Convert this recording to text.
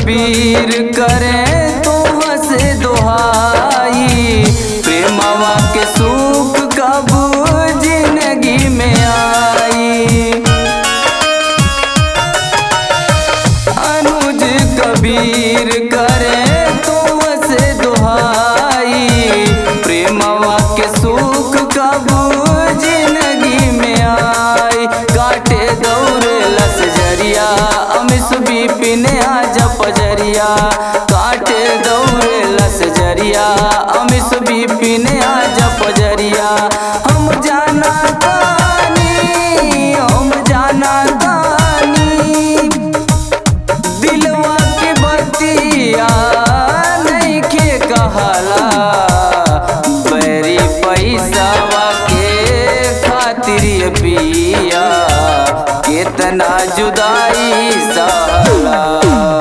कबीर करे तो हसे दोहाई प्रेमवा के सुख कब जिंदगी में आई अनुज कबीर करे तो से दोहाई प्रेमवा के सुख कब जिंदगी में आई काटे दौरे लस जरिया अमिस बिपिन आज पजरिया काटे दौरे लस जरिया अमिस बिपिन आज पजरिया हम जाना तानी हम जाना तानी दिलवा के बतिया नहीं के कहला बैरी पैसावा के खातिर ये पिया कितना जुदाई सहला